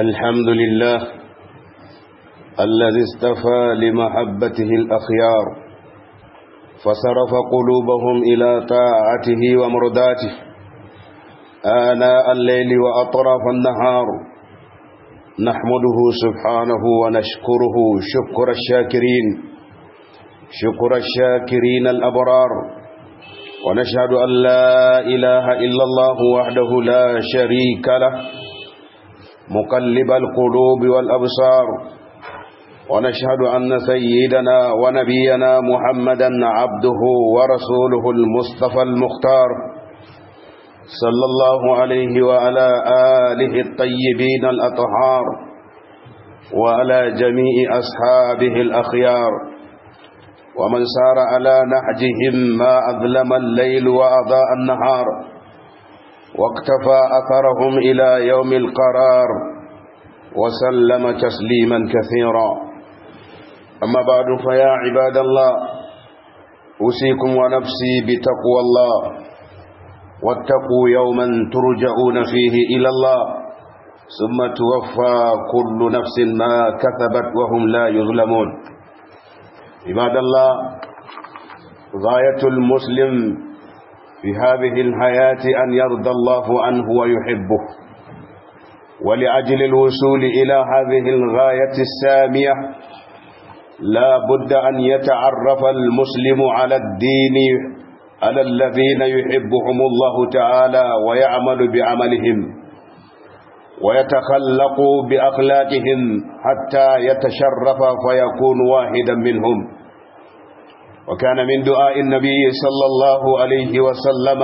الحمد لله الذي استفى لمحبته الأخيار فصرف قلوبهم إلى طاعته ومرداته آناء الليل وأطراف النهار نحمده سبحانه ونشكره شكر الشاكرين شكر الشاكرين الأبرار ونشهد أن لا إله إلا الله وحده لا شريك له مقلب القلوب والأبصار ونشهد أن سيدنا ونبينا محمدا عبده ورسوله المصطفى المختار صلى الله عليه وعلى آله الطيبين الأطهار وعلى جميع أصحابه الأخيار ومن سار على نهجهم ما أظلم الليل وأضاء النهار واقتفى أثرهم إلى يوم القرار وسلم تسليما كثيرا أما بعد فيا عباد الله أوصيكم ونفسي بتقوى الله واتقوا يوما ترجعون فيه إلى الله ثم توفى كل نفس ما كسبت وهم لا يظلمون عباد الله غاية المسلم في هذه الحياة أن يرضى الله عنه ويحبه ولأجل الوصول إلى هذه الغاية السامية لا بد أن يتعرف المسلم على الدين على الذين يحبهم الله تعالى ويعمل بعملهم ويتخلق بأخلاقهم حتى يتشرف فيكون واحدا منهم وكان من دعاء النبي صلى الله عليه وسلم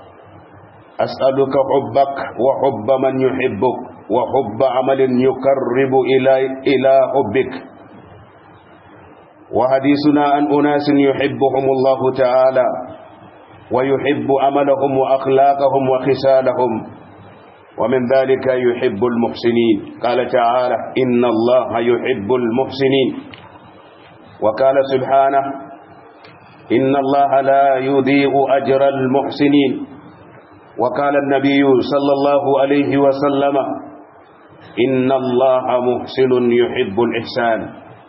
أسألك حبك وحب من يحبك وحب عمل يقرب إلى إلى حبك وحديثنا عن أناس يحبهم الله تعالى ويحب عملهم وأخلاقهم وخسالهم ومن ذلك يحب المحسنين قال تعالى إن الله يحب المحسنين وقال سبحانه إن الله لا يضيء أجر المحسنين وقال النبي صلى الله عليه وسلم إن الله محسن يحب الإحسان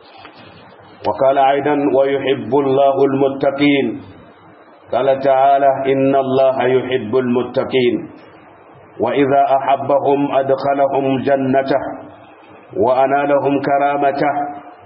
وقال أيضا ويحب الله المتقين قال تعالى إن الله يحب المتقين وإذا أحبهم أدخلهم جنته وأنالهم كرامته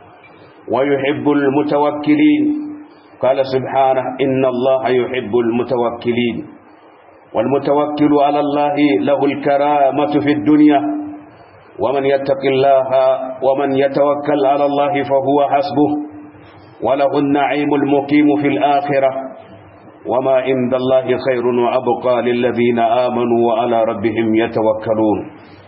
ويحب المتوكلين قال سبحانه إن الله يحب المتوكلين والمتوكل على الله له الكرامة في الدنيا ومن يتق الله ومن يتوكل على الله فهو حسبه وله النعيم المقيم في الآخرة وما عند الله خير وأبقى للذين آمنوا وعلى ربهم يتوكلون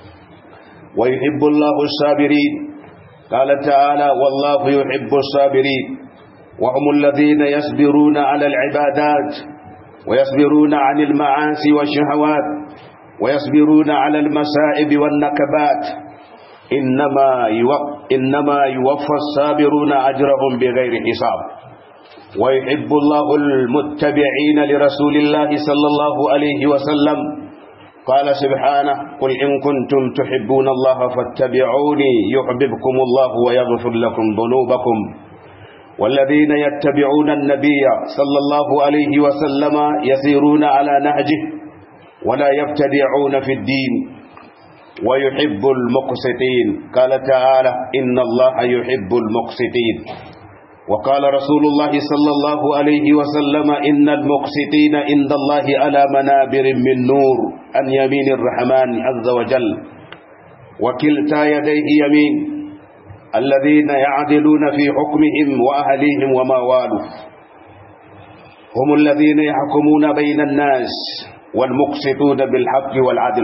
ويحب الله الصابرين قال تعالى والله يحب الصابرين وهم الذين يصبرون على العبادات ويصبرون عن المعاصي والشهوات ويصبرون على المسائب والنكبات إنما إنما يوفى الصابرون أجرهم بغير حساب ويحب الله المتبعين لرسول الله صلى الله عليه وسلم قال سبحانه قل إن كنتم تحبون الله فاتبعوني يحببكم الله ويغفر لكم ذنوبكم والذين يتبعون النبي صلى الله عليه وسلم يسيرون على نهجه ولا يبتدعون في الدين ويحب المقسطين قال تعالى إن الله يحب المقسطين وقال رسول الله صلى الله عليه وسلم إن المقسطين عند الله على منابر من نور عن يمين الرحمن عز وجل وكلتا يديه يمين الذين يعدلون في حكمهم وأهليهم وما والوا هم الذين يحكمون بين الناس والمقسطون بالحق والعدل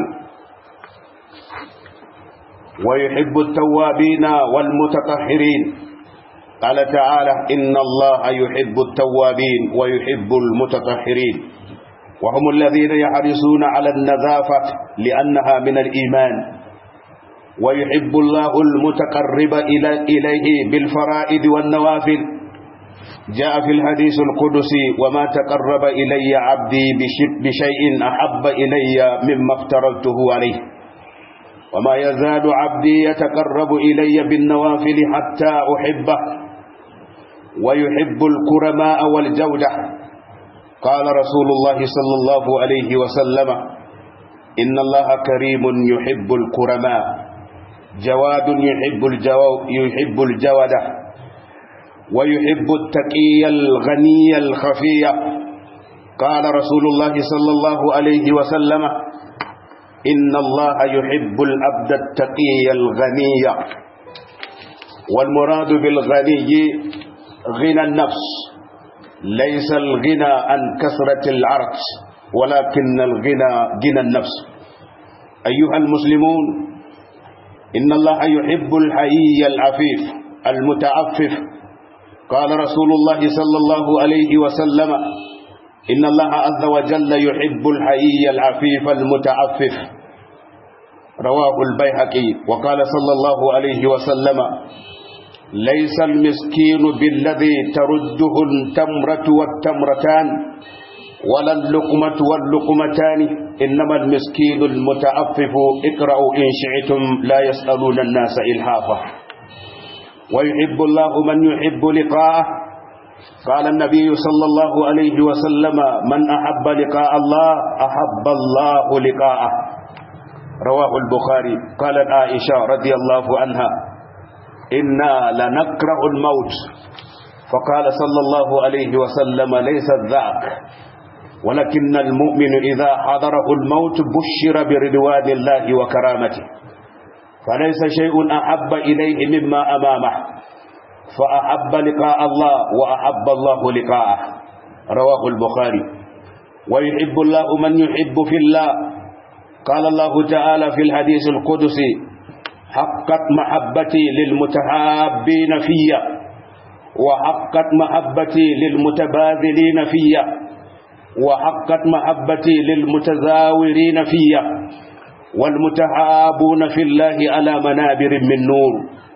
ويحب التوابين والمتطهرين قال تعالى إن الله يحب التوابين ويحب المتطهرين وهم الذين يحرصون على النظافة لأنها من الإيمان ويحب الله المتقرب إليه بالفرائد والنوافل جاء في الحديث القدسي وما تقرب إلي عبدي بشيء أحب إلي مما افترضته عليه وما يزال عبدي يتقرب إلي بالنوافل حتى أحبه ويحب الكرماء والجودة قال رسول الله صلى الله عليه وسلم إن الله كريم يحب الكرماء جواد يحب الجو يحب الجودة ويحب التقي الغني الخفي قال رسول الله صلى الله عليه وسلم إن الله يحب الأبد التقي الغني والمراد بالغني غنى النفس ليس الغنى عن كثرة العرق ولكن الغنى غنى النفس أيها المسلمون إن الله يحب الحيي العفيف المتعفف قال رسول الله صلى الله عليه وسلم إن الله عز وجل يحب الحيي العفيف المتعفف رواه البيهقي وقال صلى الله عليه وسلم ليس المسكين بالذي ترده التمرة والتمرتان ولا اللقمة واللقمتان إنما المسكين المتعفف اقرأوا إن شئتم لا يسألون الناس إلحافا ويحب الله من يحب لقاءه قال النبي صلى الله عليه وسلم من أحب لقاء الله أحب الله لقاءه رواه البخاري قالت عائشة رضي الله عنها إنا لنكره الموت فقال صلى الله عليه وسلم ليس ذاك ولكن المؤمن إذا حضره الموت بشر برضوان الله وكرامته فليس شيء أحب إليه مما أمامه فأحب لقاء الله وأحب الله لقاءه رواه البخاري ويحب الله من يحب في الله قال الله تعالى في الحديث القدسي حقت محبتي للمتحابين فيا وحقت محبتي للمتباذلين فيا وحقت محبتي للمتزاورين فيا والمتحابون في الله على منابر من نور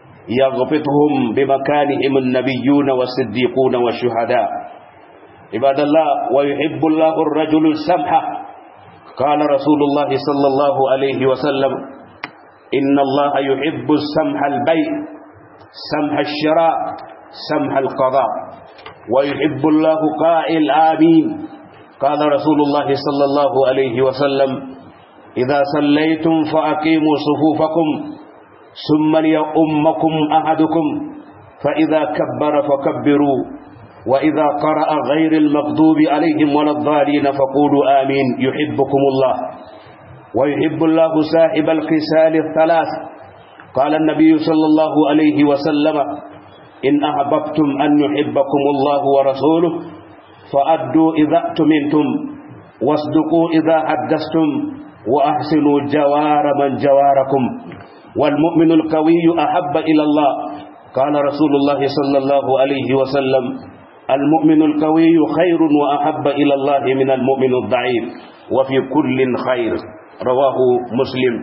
يغبطهم بمكانهم النبيون والصديقون والشهداء عباد الله ويحب الله الرجل السمح قال رسول الله صلى الله عليه وسلم إن الله يحب السمح البيع سمح الشراء سمح القضاء ويحب الله قائل آمين قال رسول الله صلى الله عليه وسلم إذا صليتم فأقيموا صفوفكم ثم ليؤمكم أحدكم فإذا كبر فكبروا وإذا قرأ غير المغضوب عليهم ولا الضالين فقولوا آمين يحبكم الله ويحب الله صاحب الخسال الثلاث قال النبي صلى الله عليه وسلم إن أحببتم أن يحبكم الله ورسوله فأدوا إذا اؤتمنتم واصدقوا إذا حدثتم وأحسنوا جوار من جواركم والمؤمن القوي أحب إلى الله قال رسول الله صلى الله عليه وسلم المؤمن القوي خير وأحب إلى الله من المؤمن الضعيف وفي كل خير رواه مسلم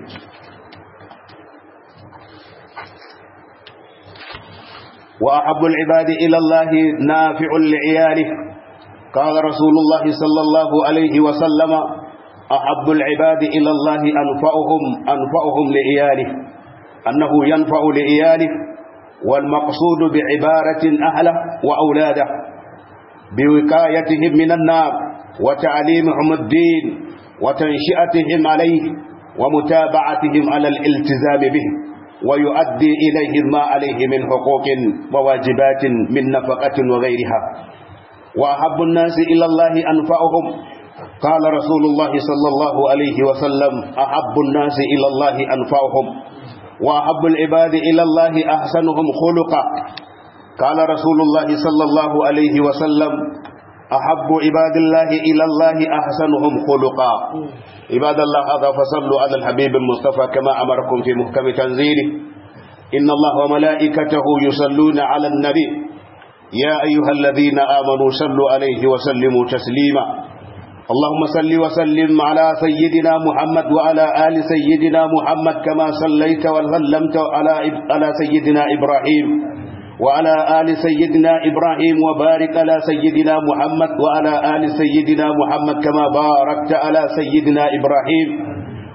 وأحب العباد إلى الله نافع لعياله قال رسول الله صلى الله عليه وسلم أحب العباد إلى الله أنفعهم أنفعهم لعياله أنه ينفع لعياله والمقصود بعبارة أهله وأولاده بوقايتهم من النار وتعليمهم الدين وتنشئتهم عليه ومتابعتهم على الالتزام به ويؤدي إليهم ما عليه من حقوق وواجبات من نفقة وغيرها وأحب الناس إلى الله أنفعهم قال رسول الله صلى الله عليه وسلم أحب الناس إلى الله أنفعهم وأحب العباد إلى الله أحسنهم خلقا قال رسول الله صلى الله عليه وسلم أحب عباد الله إلى الله أحسنهم خلقا عباد الله هذا فصلوا على الحبيب المصطفى كما أمركم في محكم تنزيله إن الله وملائكته يصلون على النبي يا أيها الذين آمنوا صلوا عليه وسلموا تسليما اللهم صل وسلم على سيدنا محمد وعلى آل سيدنا محمد كما صليت وسلمت على على سيدنا إبراهيم وعلى آل سيدنا إبراهيم وبارك على سيدنا محمد وعلى آل سيدنا محمد كما باركت على سيدنا إبراهيم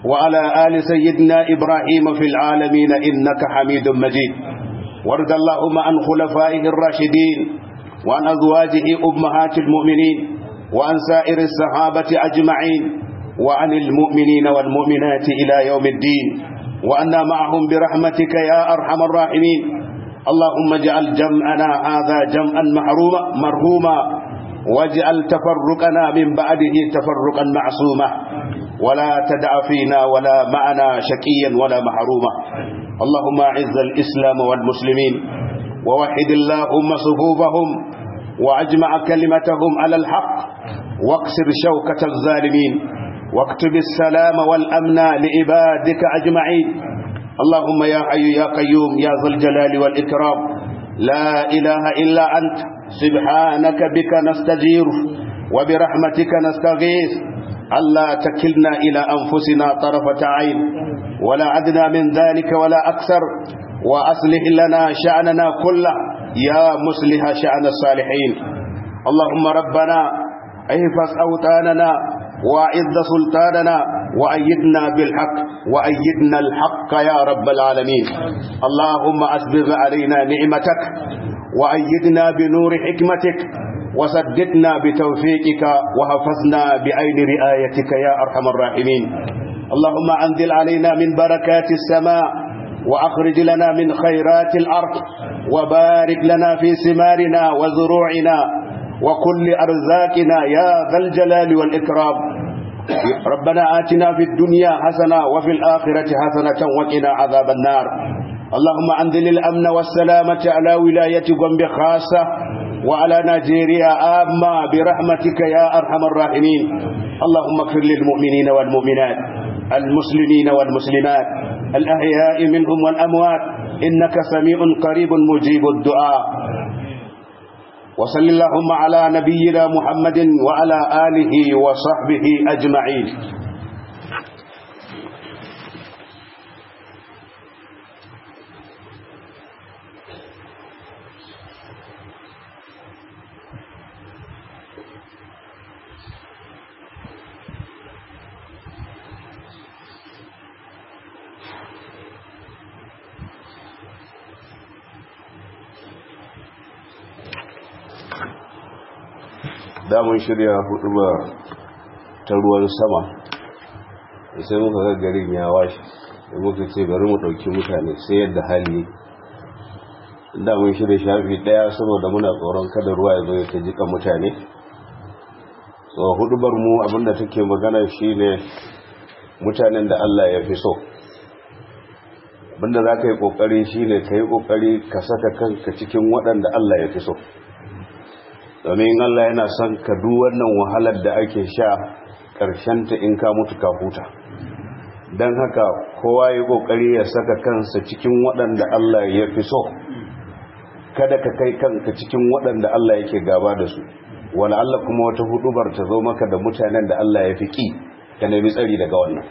وعلى آل سيدنا إبراهيم في العالمين إنك حميد مجيد وارض اللهم عن خلفائه الراشدين وعن أزواجه أمهات المؤمنين وعن سائر الصحابة أجمعين وعن المؤمنين والمؤمنات إلى يوم الدين وأنا معهم برحمتك يا أرحم الراحمين اللهم اجعل جمعنا هذا جمعا محروما مرهوما واجعل تفرقنا من بعده تفرقا معصوما ولا تدع فينا ولا معنا شكيا ولا محروما اللهم اعز الإسلام والمسلمين ووحد اللهم صفوفهم واجمع كلمتهم على الحق واكسر شوكة الظالمين واكتب السلام والأمن لعبادك أجمعين اللهم يا حي يا قيوم يا ذا الجلال والإكرام لا إله إلا أنت سبحانك بك نستجير وبرحمتك نستغيث ألا تكلنا إلى أنفسنا طرفة عين ولا أدنى من ذلك ولا أكثر وأصلح لنا شأننا كله يا مصلح شأن الصالحين اللهم ربنا احفظ أوطاننا وأعز سلطاننا وأيدنا بالحق وأيدنا الحق يا رب العالمين اللهم أسبغ علينا نعمتك وأيدنا بنور حكمتك وسددنا بتوفيقك وحفظنا بعين رعايتك يا أرحم الراحمين اللهم أنزل علينا من بركات السماء وأخرج لنا من خيرات الأرض وبارك لنا في ثمارنا وزروعنا وكل أرزاقنا يا ذا الجلال والإكرام ربنا آتنا في الدنيا حسنة وفي الآخرة حسنة وقنا عذاب النار اللهم أنزل الأمن والسلامة على ولاية قنب خاصة وعلى نيجيريا آما برحمتك يا أرحم الراحمين اللهم اغفر للمؤمنين والمؤمنات المسلمين والمسلمات الأحياء منهم والأموات إنك سميع قريب مجيب الدعاء وصل اللهم على نبينا محمد وعلى آله وصحبه أجمعين damun shirya hudu ba ta ruwan sama sai muka ga garin ya washe da muka ce bari mu ɗauki mutane sai yadda hali damun shirya shafi ɗaya saboda muna tsoron kada ruwa ya zo ya ta jika mutane so hudubar mu abinda take magana shine mutanen da Allah ya fi so abinda za ka yi ƙoƙari shine ka yi ƙoƙari ka saka kanka cikin waɗanda Allah ya fi so domin Allah yana son ka duk wannan wahalar da ake sha ta in ka mutu ka huta don haka kowa ya kokari ya saka kansa cikin waɗanda Allah ya fi so kada ka kai kanka cikin waɗanda Allah yake gaba da su wala Allah kuma wata hudubar ta zo maka da mutanen da Allah ya fi ki ka nemi tsari daga wannan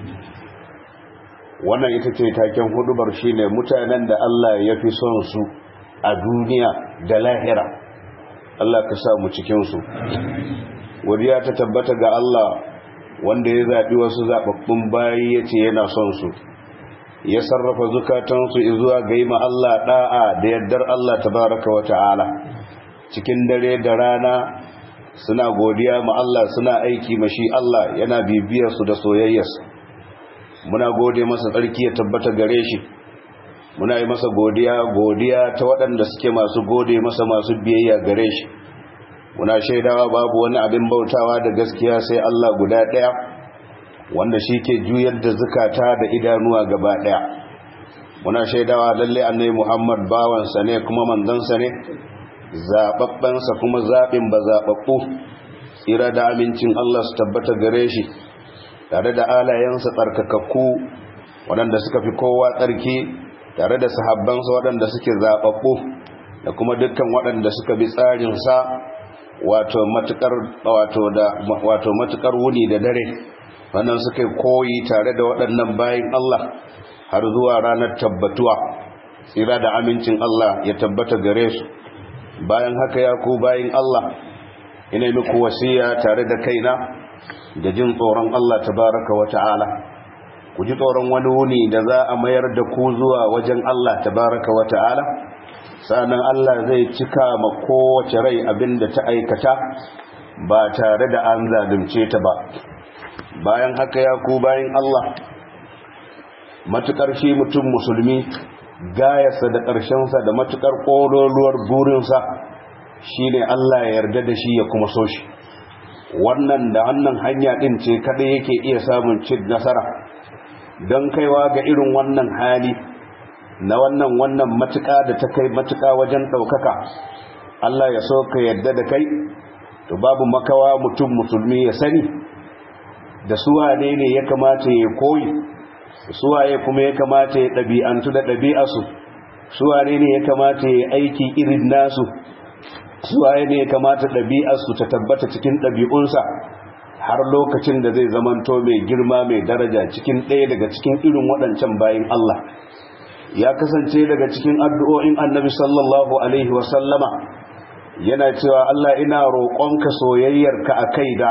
wannan ita ce taken hudubar shine mutanen da Allah ya fi son su a duniya da lahira Allah ka sa mu cikinsu wadiya ta tabbata ga Allah wanda ya zaɓi wasu zaɓaɓɓun bayi ya ce yana son su ya sarrafa zukatansu zuwa ga yi Allah ɗa'a da yardar Allah tabaraka wa ta'ala cikin dare da rana suna godiya ma Allah suna aiki mashi Allah yana bibiyarsu da soyayyarsa muna gode masa tsarki ya tabbata gare shi muna yi masa godiya godiya ta waɗanda suke masu gode masa masu biyayya gare shi muna shaidawa babu wani abin bautawa da gaskiya sai Allah guda ɗaya wanda shi ke juyar da zukata da idanuwa gaba ɗaya muna shaidawa lalle annai muhammad bawansa ne kuma manzansa ne zaɓaɓɓensa kuma zaɓin ba zaɓaɓɓu tsira da amincin Allah su tabbata gare shi tare da alayensa tsarkakakku waɗanda suka fi kowa tsarki tare da sahabbansa waɗanda suke zaɓaɓɓu da kuma dukkan waɗanda suka bi tsarinsa wato matukar wato da wato matukar wuni da dare wannan suka koyi tare da waɗannan bayin Allah har zuwa ranar tabbatuwa tsira da amincin Allah ya tabbata gare su bayan haka ya ku bayin Allah ina muku wasiya tare da kaina da jin tsoron Allah tabaraka wa ta'ala ku ji tsoron wani wuni da za a mayar da ku zuwa wajen Allah tabaraka wa ta'ala sa'annan Allah zai cika ma kowace rai abin da ta aikata ba tare da an zalunce ta ba bayan haka ya ku bayan Allah matukar shi mutum musulmi gayarsa da ƙarshensa da matukar ƙololuwar burinsa shine Allah ya yarda da shi ya kuma so shi wannan da wannan hanya ɗin ce kaɗai yake iya samun cin nasara don kaiwa ga irin wannan hali na wannan wannan matuƙa da ta kai matuƙa wajen ɗaukaka Allah ya so ka yarda da kai to babu makawa mutum musulmi ya sani da suwane ne ya kamata ya koyi suwaye kuma ya kamata ya ɗabi'antu da ɗabi'arsu suwane ne ya kamata ya aiki irin nasu suwaye ne ya kamata ɗabi'arsu ta tabbata cikin ɗabi'unsa har lokacin da zai zamanto mai girma mai daraja cikin ɗaya daga cikin irin waɗancan bayin Allah ya kasance daga cikin addu'o'in annabi sallallahu alaihi wasallama yana cewa Allah ina roƙonka soyayyarka a kai da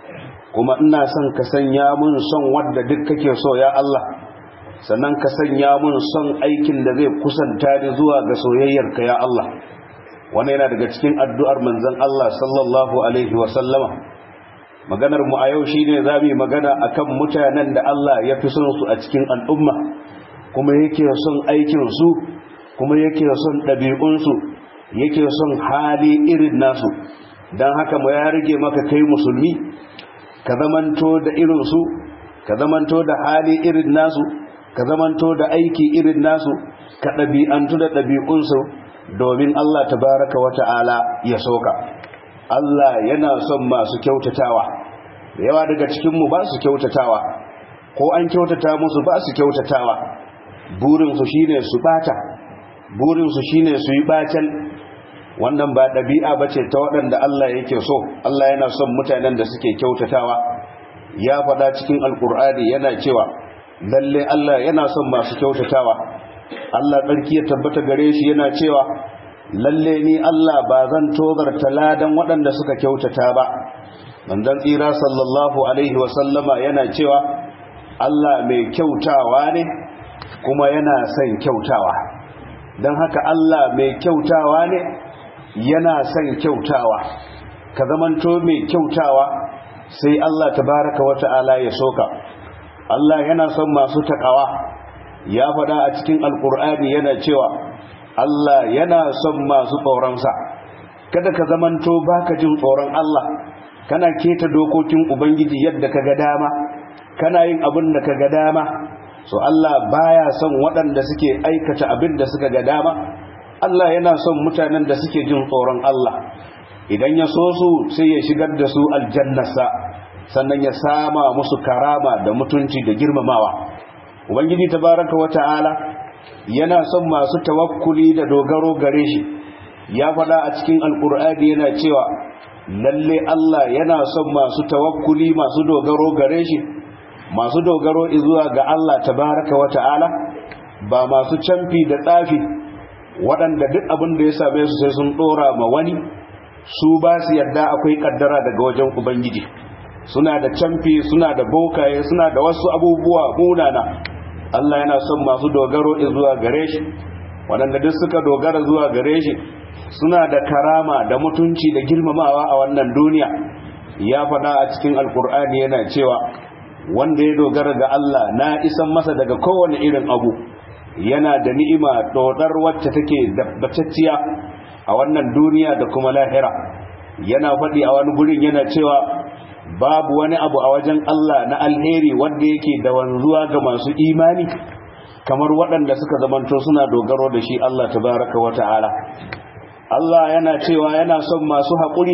kuma ina son ka sanya mun son wadda duk kake so ya Allah sannan ka sanya mun son aikin da zai kusanta ni zuwa ga soyayyarka ya Allah wannan yana daga cikin addu'ar manzon Allah sallallahu alaihi wa sallama maganar mu a yau shine zamu magana akan mutanen da Allah ya fi son su a cikin al'umma kuma yake son aikin su kuma yake son ɗabi'un su yake son hali irin nasu dan haka mu ya rage maka kai musulmi ka zamanto da irinsu ka zamanto da hali irin nasu ka zamanto da aiki irin nasu ka ɗabi'antu da ɗabi'unsu domin Allah tabaraka wa ta'ala ya soka Allah yana son masu kyautatawa yawa daga cikinmu ba su kyautatawa ko an kyautata musu ba su kyautatawa burinsu shine su bata burinsu shine su yi bacin wannan ba ɗabi'a ba ce ta waɗanda Allah yake so Allah yana son mutanen da suke kyautatawa ya faɗa cikin alƙur'ani yana cewa lalle Allah yana son masu kyautatawa Allah tsarki ya tabbata gare shi yana cewa lalle ni Allah ba zan tozarta ladan waɗanda suka kyautata ba manzon tsira sallallahu alaihi wa sallama yana cewa Allah mai kyautawa ne kuma yana son kyautawa don haka Allah mai kyautawa ne yana son kyautawa ka zamanto mai kyautawa sai Allah tabaraka wata'ala ya soka Allah yana son masu takawa ya faɗa a cikin alkur'ani yana cewa Allah yana son masu tsoronsa kada ka zamanto baka jin tsoron Allah kana keta dokokin ubangiji yadda ka ga dama kana yin abin da ka ga dama so Allah baya son waɗanda suke aikata abin da suka ga dama Allah yana son mutanen da suke jin tsoron Allah idan ya so su sai ya shigar da su aljannarsa sannan ya sama musu karama da mutunci da girmamawa ubangiji tabaraka wata'ala yana son masu tawakkuli da dogaro gare shi ya faɗa a cikin alkur'ani yana cewa lalle Allah yana son masu tawakkuli masu dogaro gare shi masu dogaro zuwa ga Allah tabaraka wata'ala ba masu camfi da tsafi waɗanda duk abin da ya same su sai sun ɗora ma wani su ba su yadda akwai ƙaddara daga wajen ubangiji suna da camfi suna da bokaye suna da wasu abubuwa munana Allah yana son masu dogaro zuwa gare shi waɗanda duk suka dogara zuwa gare shi suna da karama da mutunci da girmamawa a wannan duniya ya faɗa a cikin alkur'ani yana cewa wanda ya dogara ga Allah na isan masa daga kowane irin abu yana da ni'ima dodar wacce take dabbatacciya a wannan duniya da kuma lahira yana faɗi a wani gurin yana cewa babu wani abu a wajen Allah na alheri wanda yake da wanzuwa ga masu imani kamar waɗanda suka zamanto suna dogaro da shi Allah tabaraka wa ta'ala Allah yana cewa yana son masu haƙuri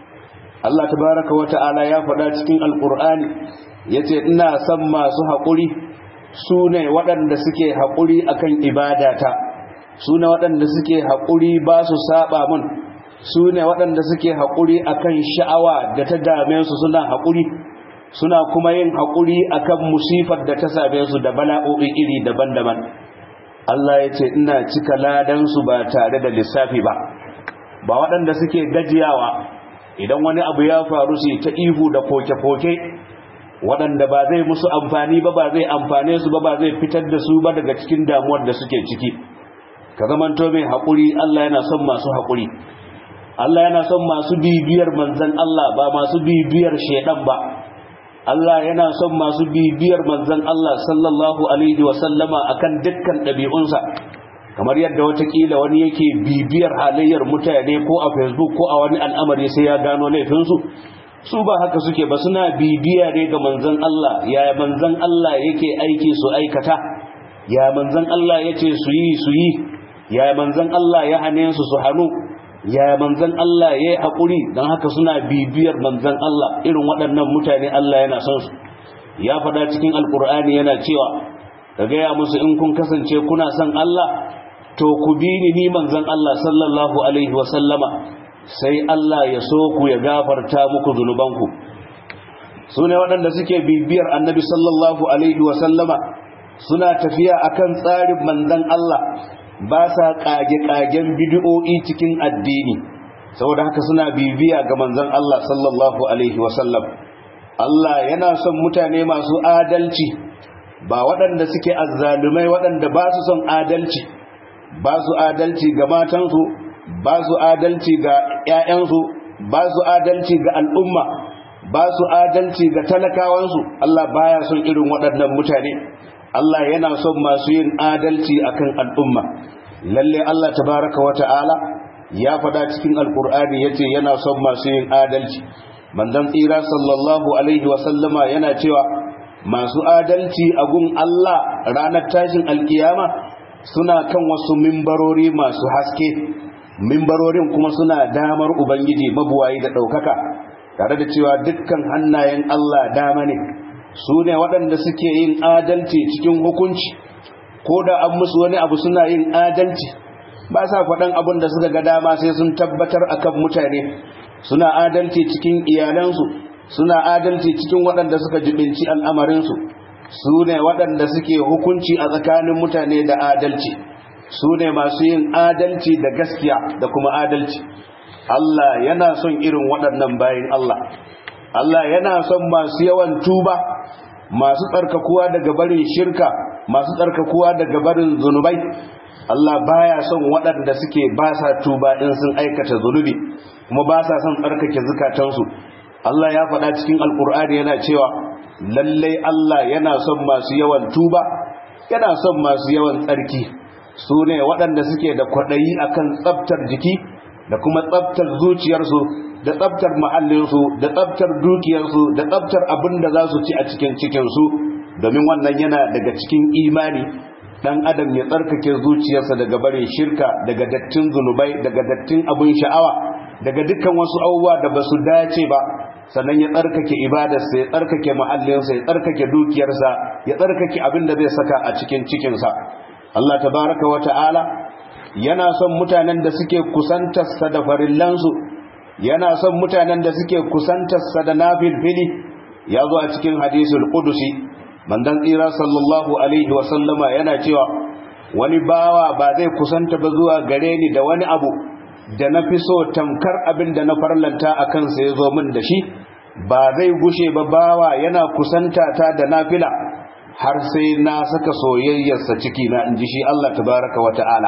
Allah tabaraka wa ta'ala ya faɗa cikin alƙur'ani yace ina son masu haƙuri su ne waɗanda suke haƙuri akan ibadata su ne waɗanda suke haƙuri ba su saba mun su ne waɗanda suke haƙuri akan sha'awa da ta dame su suna haƙuri suna kuma yin haƙuri akan musifar da ta same su da bala'o'i iri daban-daban Allah ya ce ina cika ladansu ba tare da lissafi ba ba waɗanda suke gajiyawa idan wani abu ya faru su ta ihu da koke-koke waɗanda ba zai musu amfani ba ba zai amfane su ba ba zai fitar da su ba daga cikin damuwar da suke ciki ka zamanto mai haƙuri Allah yana son masu haƙuri Allah yana son masu bibiyar manzan Allah ba masu bibiyar shaidan ba Allah yana son masu bibiyar manzan Allah sallallahu alaihi wa sallama akan dukkan ɗabi'unsa kamar yadda watakila wani yake bibiyar halayyar mutane ko a facebook ko a wani al'amari sai ya gano laifinsu su ba haka suke ba suna bibiya ne ga manzan Allah ya manzan Allah yake aiki su aikata ya manzan Allah yace su yi su yi ya manzan Allah ya hane su su hannu ya manzan Allah ya yi haƙuri don haka suna bibiyar manzan Allah irin waɗannan mutane Allah yana son su ya faɗa cikin alƙur'ani yana cewa ka gaya musu in kun kasance kuna son Allah to ku bi ni ni manzan Allah sallallahu alaihi wasallama sai Allah ya so ku ya gafarta muku zunubanku su ne waɗanda suke bibiyar annabi sallallahu alaihi wasallama suna tafiya akan tsarin manzan Allah ba sa ƙage-ƙagen bidiyo'i cikin addini saboda haka suna bibiya ga manzan Allah sallallahu alaihi wasallam Allah yana son mutane masu adalci ba waɗanda suke azzalumai waɗanda ba su son adalci ba su adalci ga matansu ba su adalci ga 'ya'yansu ba su adalci ga al'umma ba su adalci ga talakawansu Allah baya son irin waɗannan mutane Allah yana son masu yin adalci akan al'umma lalle Allah tabaraka wa ta'ala ya faɗa cikin alkur'ani yace yana son masu yin adalci manzon tsira sallallahu alaihi wa sallama yana cewa masu adalci a gun Allah ranar tashin alkiyama suna kan wasu mimbarori masu haske mimbarorin kuma suna damar ubangiji mabuwayi da ɗaukaka tare da cewa dukkan hannayen Allah dama ne su ne waɗanda suke yin adalci cikin hukunci ko da an musu wani abu suna yin adalci ba sa faɗan abin da suka ga dama sai sun tabbatar akan mutane suna adalci cikin iyalansu suna adalci cikin waɗanda suka jibinci al'amarinsu su ne waɗanda suke hukunci a tsakanin mutane da adalci su ne masu yin adalci da gaskiya da kuma adalci Allah yana son irin waɗannan bayin Allah Allah yana son masu yawan tuba masu tsarkakuwa daga barin shirka masu tsarkakuwa daga barin zunubai Allah baya son waɗanda suke ba sa tuba in sun aikata zunubi kuma ba sa son tsarkake zukatansu Allah ya faɗa cikin alkur'ani yana cewa lallai Allah yana son masu yawan tuba yana son masu yawan tsarki su ne waɗanda suke da kwaɗayi akan tsabtar jiki da kuma tsabtar zuciyarsu da tsabtar mahallinsu da tsabtar dukiyarsu da tsabtar abin da za su ci a cikin cikinsu domin wannan yana daga cikin imani dan adam ya tsarkake zuciyarsa daga barin shirka daga dattin zunubai daga dattin abin sha'awa daga dukkan wasu abubuwa da ba su dace ba sannan ya tsarkake ibadarsa ya tsarkake mahallinsa ya tsarkake dukiyarsa ya tsarkake abin da zai saka a cikin cikinsa Allah tabaraka wa ta'ala yana son mutanen da suke kusantarsa da farillansu yana son mutanen da suke kusantarsa da nafilfili ya zo a cikin hadisul qudusi mandan tsira sallallahu alaihi wa sallama yana cewa wani bawa ba zai kusanta ba zuwa gare ni da wani abu da na fi so tamkar abin da na farlanta a kansa ya zo min da shi ba zai gushe ba bawa yana kusanta ta da nafila har sai na saka soyayyarsa ciki na in ji shi Allah tabaraka wa ta'ala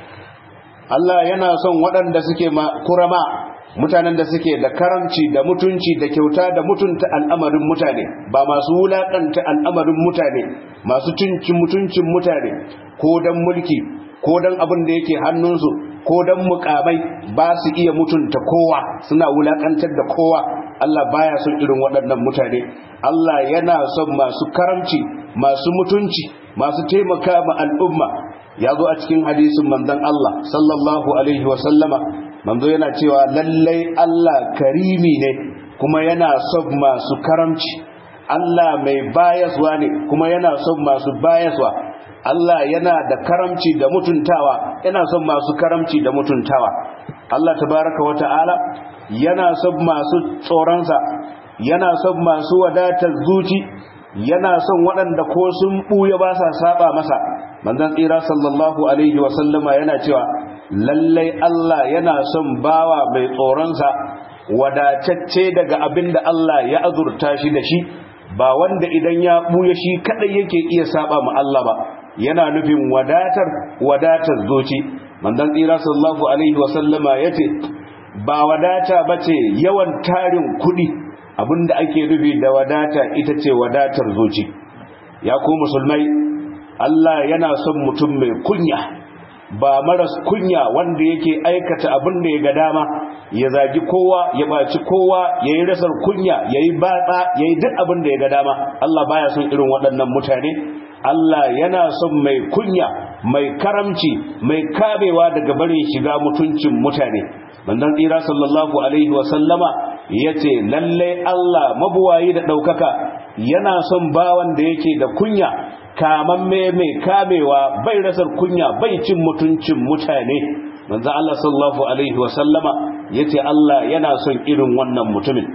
Allah yana son waɗanda suke kurama mutanen da suke da karamci da mutunci da kyauta da mutunta al'amarin mutane ba masu wulaƙanta al'amarin mutane masu tuncin mutuncin mutane ko don mulki ko don abin da yake hannunsu ko don mukamai ba su iya mutunta kowa suna wulaƙantar da kowa Allah baya son irin waɗannan mutane Allah yana son masu karamci masu mutunci masu taimaka ma al'umma ya zo a cikin hadisin manzon Allah sallallahu alaihi wa sallama manzo yana cewa lallai Allah karimi ne kuma yana son masu karamci Allah mai bayaswa ne kuma yana son masu bayaswa Allah yana da karamci da mutuntawa yana son masu karamci da mutuntawa Allah tabaraka wa ta'ala yana son masu tsoronsa yana son masu wadatar zuci yana son waɗanda ko sun ɓuya ba sa saba masa manzon tsira sallallahu alaihi wa sallama yana cewa lallai Allah yana son bawa mai tsoronsa wadatacce daga abin da Allah ya azurta shi da shi ba wanda idan ya buya shi kadai yake iya saba ma Allah ba yana nufin wadatar wadatar zoci manzon tsira sallallahu alaihi wa sallama yace ba wadata bace yawan tarin kudi abinda ake nufi da wadata ita ce wadatar zoci ya ku musulmai Allah yana son mutum mai kunya ba maras kunya wanda yake aikata abin da ya ga dama ya zagi kowa ya baci kowa ya yi rasar kunya ya yi batsa ya yi duk abin da ya ga dama Allah baya son irin waɗannan mutane Allah yana son mai kunya mai karamci mai kabewa daga barin shiga mutuncin mutane manzon tsira sallallahu alaihi wa sallama yace lalle Allah mabuwayi da ɗaukaka yana son bawan da yake da kunya kamamme mai kamewa bai rasar kunya bai cin mutuncin mutane manzo Allah sallallahu alaihi wa sallama yace Allah yana son irin wannan mutumin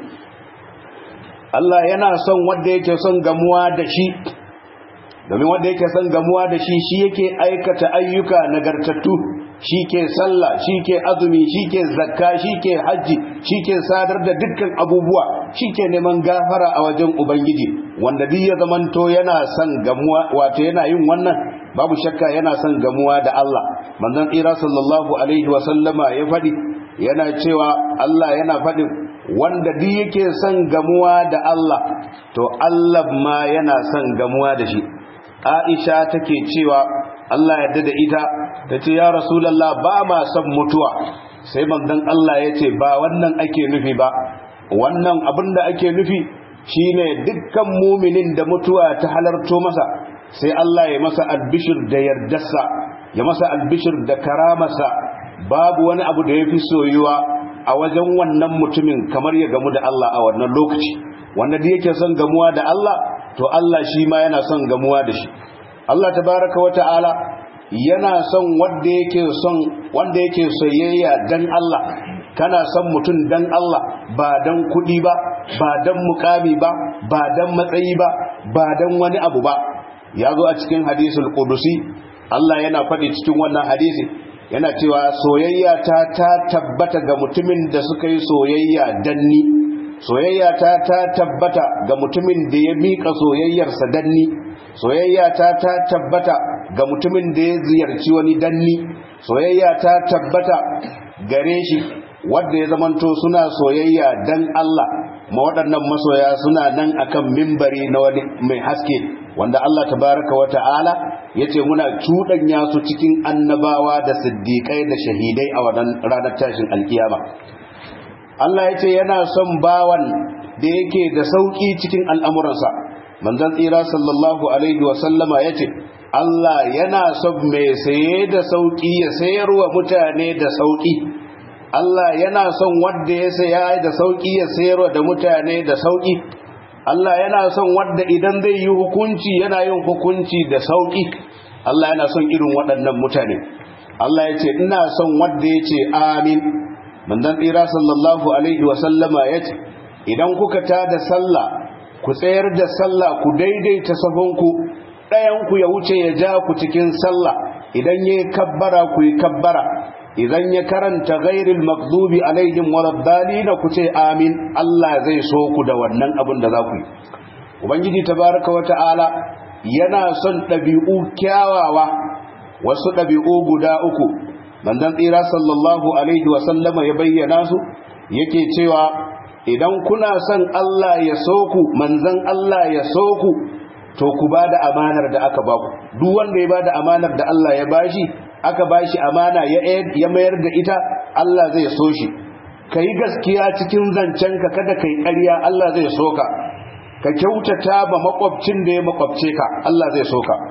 Allah yana son wanda yake son gamuwa da shi domin wanda yake son gamuwa da shi shi yake aikata ayyuka nagartattu shi ke sallah shi ke azumi shi ke zakka shi ke hajji shi ke sadar da dukkan abubuwa shi ke neman gafara a wajen ubangiji wanda duk ya zamanto yana son gamuwa wato yana yin wannan babu shakka yana son gamuwa da Allah manzon tsira sallallahu alaihi wa sallama ya faɗi yana cewa Allah yana faɗin wanda duk yake son gamuwa da Allah to Allah ma yana son gamuwa da shi Aisha take cewa Allah yadda da ita ta ce ya Rasulallah ba ma son mutuwa sai manzon Allah ya ce ba wannan ake nufi ba wannan abin da ake nufi shine dukkan muminin da mutuwa ta halarto masa sai Allah ya masa albishir da yardarsa ya masa albishir da karamarsa babu wani abu da ya fi soyuwa a wajen wannan mutumin kamar ya gamu da Allah a wannan lokaci wanda da yake son gamuwa da Allah to Allah shi ma yana son gamuwa da shi Allah tabaraka wata'ala yana son wanda yake son wanda yake soyayya dan Allah kana son mutum dan Allah ba dan kudi ba ba dan mukami ba ba dan matsayi ba ba dan wani abu ba ya zo a cikin hadisul qudusi Allah yana faɗi cikin wannan hadisi yana cewa soyayya ta ta tabbata ga mutumin da suka yi soyayya danni soyayya ta ta tabbata ga mutumin da ya miƙa soyayyarsa danni soyayya ta ta tabbata ga mutumin da ya ziyarci wani danni soyayya ta tabbata gare shi wanda ya zamanto suna soyayya dan Allah ma waɗannan masoya suna nan akan mimbari na wani mai haske wanda Allah tabaraka wa ta'ala yace muna cuɗanya su cikin annabawa da siddiƙai da shahidai a wannan ranar tashin alkiyama Allah yace yana son bawan da yake da sauki cikin al'amuransa manzon tsira sallallahu alaihi wa sallama yace Allah yana son mai saye da sauki ya sayarwa mutane da sauki Allah yana son wanda ya saya da sauki ya sayarwa da mutane da sauki Allah yana son wanda idan zai yi hukunci yana yin hukunci da sauki Allah yana son irin waɗannan mutane Allah ya ce ina son wanda ya ce amin manzon tsira sallallahu alaihi wa sallama ya ce idan kuka tada sallah ku tsayar da sallah ku daidaita sahunku ɗayanku ya wuce ya ja ku cikin sallah idan ya yi kabbara ku yi kabbara idan ya karanta ghairil maghdubi alaihim waladdallin ku ce amin Allah zai so ku da wannan abin da za ku yi ubangiji tabaraka wa ta'ala yana son ɗabi'u kyawawa wasu ɗabi'u guda uku manzon tsira sallallahu alaihi wa sallama ya bayyana su yake cewa idan kuna son Allah ya so ku manzon Allah ya so ku to ku ba da amanar da aka ba ku duk wanda ya ba da amanar da Allah ya bashi aka bashi amana ya mayar da ita Allah zai so shi ka yi gaskiya cikin zancenka kada ka yi ƙarya Allah zai so ka ka kyautata ba makwabcin da ya makwabce ka Allah zai so ka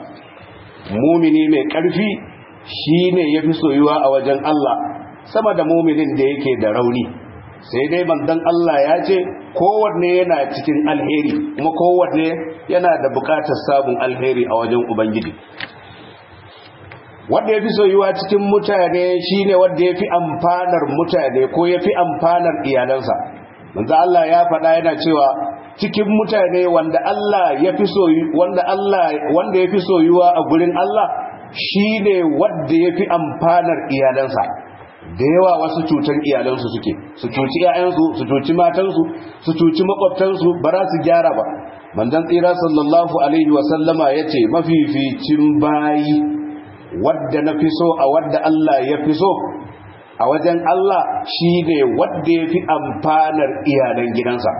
mumini mai ƙarfi shi ne ya fi soyuwa a wajen Allah sama da muminin da yake da rauni sai dai manzon Allah ya ce kowanne yana cikin alheri kuma kowanne yana da bukatar sabon alheri a wajen ubangiji wanda ya fi soyuwa cikin mutane shine wanda ya fi amfanar mutane ko ya fi amfanar iyalansa manzo Allah ya faɗa yana cewa cikin mutane wanda Allah ya fi soyu wanda Allah wanda ya fi soyuwa a gurin Allah shine wanda ya fi amfanar iyalansa da yawa wasu cutar iyalansu suke su cuci 'ya'yansu su cuci matansu su cuci makwabtansu ba za su gyara ba manzon tsira sallallahu alaihi wasallama ya ce mafificin bayi wadda na fi so a wadda Allah ya fi so a wajen Allah shi ne wadda ya fi amfanar iyalan gidansa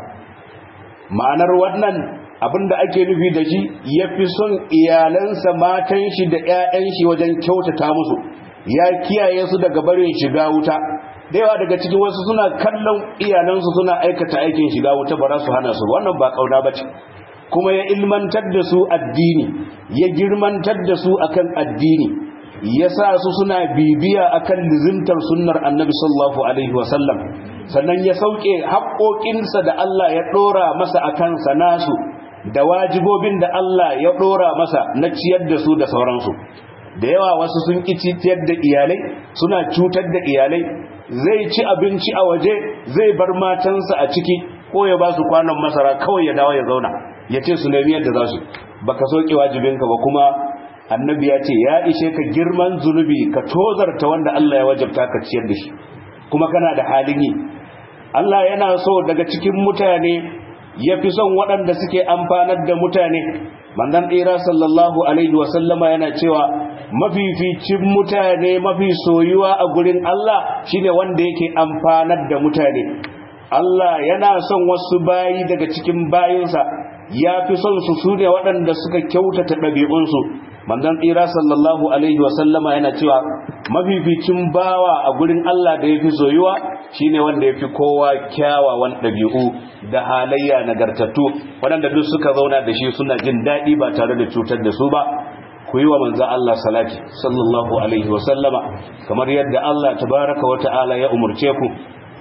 ma'anar wannan abinda ake nufi da shi ya fi son iyalansa matan shi da 'ya'yan shi wajen kyautata musu ya kiyaye su daga barin shiga wuta da yawa daga cikin wasu suna kallon iyalansu suna aikata aikin shiga wuta ba za su hana su wannan ba kauna ba ce kuma ya ilmantar da su addini ya girmantar da su akan addini ya sa su suna bibiya akan lizimtar sunnar annabi sallallahu alaihi wasallam sannan ya sauke haƙoƙinsa da Allah ya ɗora masa a kansa nasu da wajibobin da Allah ya ɗora masa na ciyar da su da sauransu da yawa wasu sun ƙi ciyar da iyalai suna cutar da iyalai zai ci abinci a waje zai bar matansa a ciki ko ya ba su kwanon masara kawai ya dawo ya zauna ya ce su nemi yadda za su baka soke wajibinka ba kuma annabi ya ce ya ishe ka girman zunubi ka tozarta wanda Allah ya wajabta ka ciyar da shi kuma kana da halin yi Allah yana so daga cikin mutane ya fi son waɗanda suke amfanar da mutane manzon ɗera sallallahu alaihi wasallama yana cewa mafificin mutane mafi soyuwa a gurin Allah shine wanda yake amfanar da mutane Allah yana son wasu bayi daga cikin bayinsa ya fi son su su ne waɗanda suka kyautata ɗabi'unsu manzon tsira sallallahu alaihi wasallama yana cewa mafificin bawa a gurin Allah da ya fi soyuwa shine wanda ya fi kowa kyawawan ɗabi'u da halayya nagartattu waɗanda duk suka zauna da shi suna jin daɗi ba tare da cutar da su ba ku yi wa manzan Allah salati sallallahu alaihi wasallama kamar yadda Allah tabaraka wa ta'ala ya umurce ku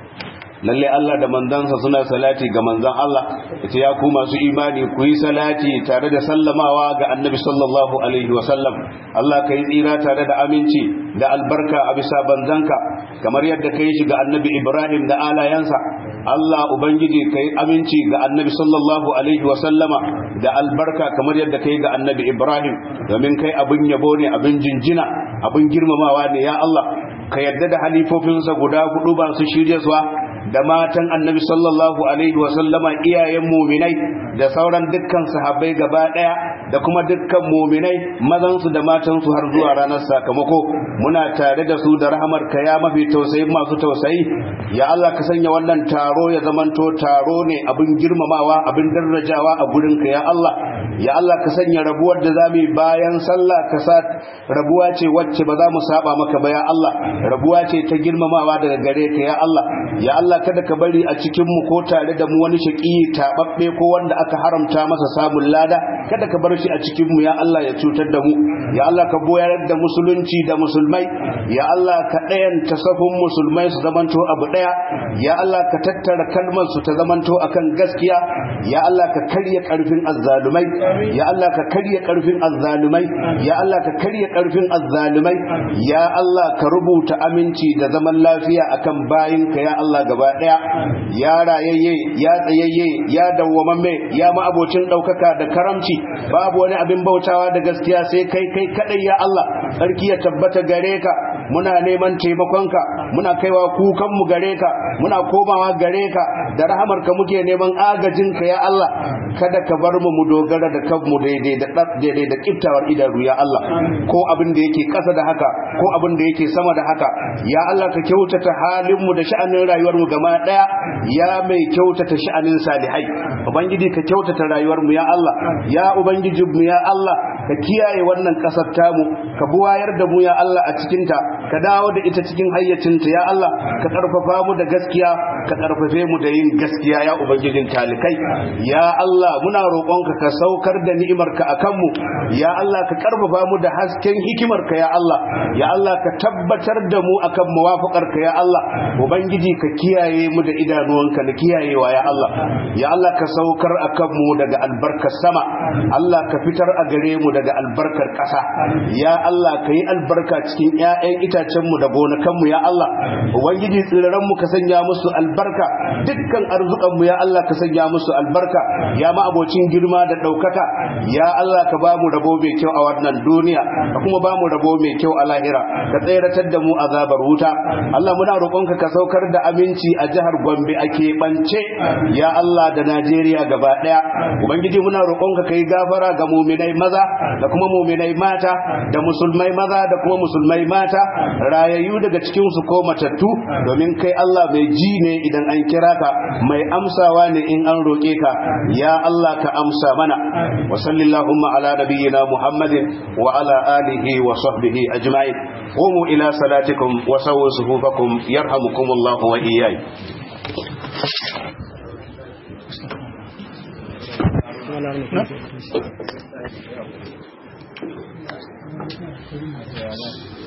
lalle Allah da manzansa suna salati ga manzan Allah ita ya ku masu imani ku yi salati tare da sallamawa ga annabi sallallahu alaihi wasallam Allah ka yi tsira tare da aminci da albarka a bisa banzanka kamar yadda ka yi shi ga annabi Ibrahim da alayansa Allah ubangiji ka yi aminci ga annabi sallallahu alaihi wasallama da albarka kamar yadda ka yi ga annabi Ibrahim domin kai abin yabo ne abin jinjina abin girmamawa ne ya Allah ka yadda da halifofinsa guda hudu ba su shirye suwa da matan annabi sallallahu alaihi wasallama iyayen muminai da sauran dukkan sahabbai gaba daya da kuma dukkan muminai mazansu da matansu har zuwa ranar sakamako muna tare da su da rahamar ka ya mafi tausayi masu tausayi ya Allah ka sanya wannan taro ya zamanto taro ne abin girmamawa abin darajawa a gurin ka ya Allah ya Allah ka sanya rabuwar da zamu bayan sallah ka sa rabuwa ce wacce ba za mu saba maka ba ya Allah rabuwa ce ta girmamawa daga gare ka ya Allah ya Allah kada ka bari a cikin mu ko tare da mu wani shaki tababbe ko wanda aka haramta masa samun lada kada ka bar shi a cikin mu ya Allah ya cutar da mu ya Allah ka boyar da musulunci da musulmai ya Allah ka ɗayanta safin musulmai su zamanto abu ɗaya ya Allah ka tattara kalmar su ta zamanto akan gaskiya ya Allah ka karya karfin azzalumai ya Allah ka karya karfin azzalumai ya Allah ka karya karfin azzalumai ya Allah ka rubuta aminci da zaman lafiya akan bayinka ya Allah gaba daya ya rayayye ya tsayayye ya dawwamamme ya ma'abocin daukaka da karamci babu wani abin bautawa da gaskiya sai kai kai kadai ya Allah sarki ya tabbata gare ka muna neman taimakonka muna kaiwa kukan mu gare ka muna komawa gare ka da rahamarka muke neman agajinka ya Allah kada ka bar mu mu dogara da kanmu daidai da daidai da kiftawar idanu ya Allah ko abin da yake kasa da haka ko abin da yake sama da haka ya Allah ka kyautata halin mu da sha'anin rayuwar mu gaba daya ya mai kyautata sha'anin salihai ubangiji ka kyautata rayuwar mu ya Allah ya ubangiji mu ya Allah ka kiyaye wannan kasar tamu ka buwayar da mu ya Allah a cikin ta ka dawo da ita cikin hayyacinta ya Allah ka karfafa mu da gaskiya ka karfafe mu da yin gaskiya ya ubangijin talikai ya Allah muna roƙonka ka saukar da ni'imarka akan mu ya Allah ka karfafa mu da hasken hikimarka ya Allah ya Allah ka tabbatar da mu akan muwafaƙarka ya Allah ubangiji ka kiyaye mu da idanuwanka da kiyayewa ya Allah ya Allah ka saukar akan mu daga albarkar sama Allah ka fitar a gare mu daga albarkar ƙasa ya Allah ka yi albarka cikin 'ya'yan itacenmu da gonakanmu ya Allah ubangiji tsirranmu ka sanya musu albarka albarka dukkan arzukanmu ya Allah ka sanya musu albarka ya ma abocin girma da ɗaukaka ya Allah ka ba mu rabo mai kyau a wannan duniya ka kuma ba mu rabo mai kyau a lahira ka tseratar da mu azabar wuta Allah muna roƙonka ka saukar da aminci a jihar Gombe a keɓance ya Allah da Najeriya gaba ɗaya ubangiji muna roƙonka ka yi gafara ga muminai maza da kuma muminai mata da musulmai maza da kuma musulmai mata rayayyu daga cikin su ko matattu domin kai Allah mai ji ne idan an kira ka mai amsawa ne in an roƙe ka ya Allah ka amsa mana wa sallallahu ala nabiyyina muhammadin wa ala alihi wa sahbihi ajma'in qumu ila salatikum wa sawwu sufufakum yarhamukumullahu wa iyyakum Thank you.